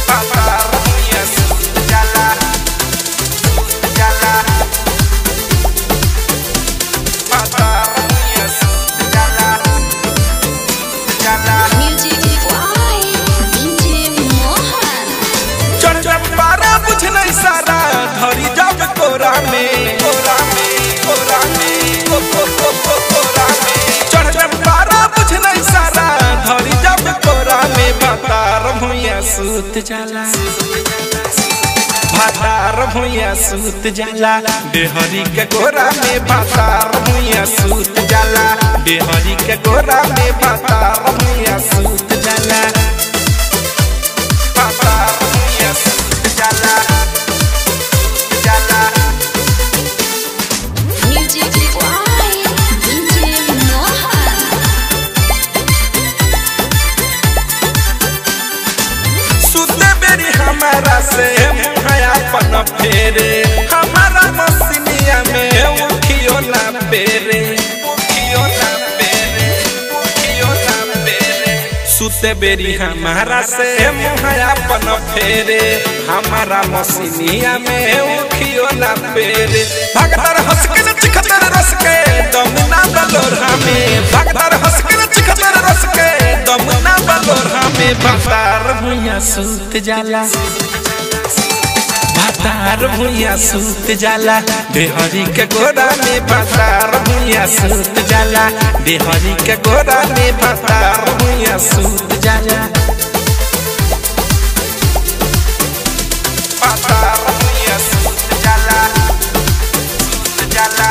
भातार भुइया सूत जाला जाला भातार भुइया सूत जाला जाला Music by DJ Mohan. चढ़ जब पारा बुझ नहीं सारा धरी जब कोरा में कोरा में कोरा में को को को को कोरा में चढ़ जब पारा बुझ नहीं सारा धरी जब कोरा में भातार भुइया सूत जाला भातार भुइया सूत जाला देहरी के गोरा में भातार भुइया सूत जाला देहरी के गोरा में भातार भुइया सूत जाला भातार भुइया सूत जाला जाला Music by DJ Mohan. सुते बेरी हमारा से मुहया पन फेरे हमारा मसीनिया में उठियो ना पेरे उठियो ना पेरे उठियो ना पेरे सुते बेरी हमारा से मुहया पन फेरे हमारा मसीनिया में उठियो ना पेरे भगतर हंस के चिखतर रस के दम ना बलोरा में भगतर हंस के चिखतर रस के दम ना बलोरा में भातार भुइया सूत जाला भातार भुइया सूत जाला देहरी के गोरा में भातार भुइया सूत जाला देहरी के गोरा में भातार भुइया सूत जाला भातार भुइया सूत जाला सूत जाला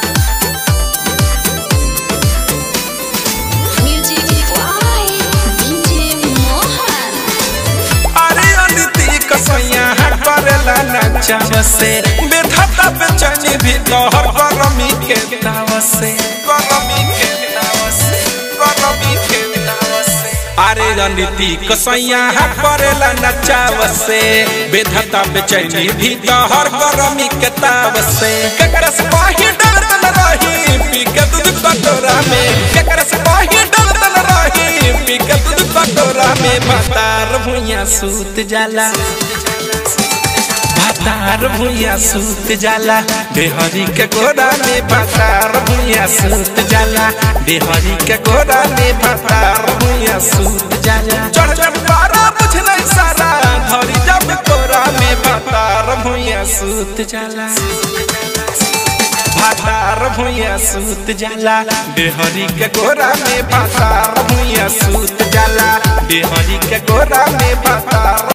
Music by DJ Mohan. अरे अनिति कसैया करेला नचाव से बेधता बेचैनी भी तोहर गरमी के ताव से गरमी के ताव से गरमी के ताव से अरे रणनीति कसैया करेला नचाव से बेधता बेचैनी भी तोहर गरमी के ताव से केकरा से पाही डरतन रही पी के दूध कटोरा में केकरा से पाही डरतन रही पी के दूध कटोरा में भातार भुइया सूत जाला भातार भुइया सूत जाला देहरी के गोरा में भातार भुइया सूत जाला देहरी के गोरा में भातार भुइया सूत जाला चढ़ जब पारा बुझ नहीं सारा धरी जब कोरा में भातार भुइया सूत जाला भातार भुइया सूत जाला देहरी के गोरा में भातार भुइया सूत जाला देहरी के गोरा में भातार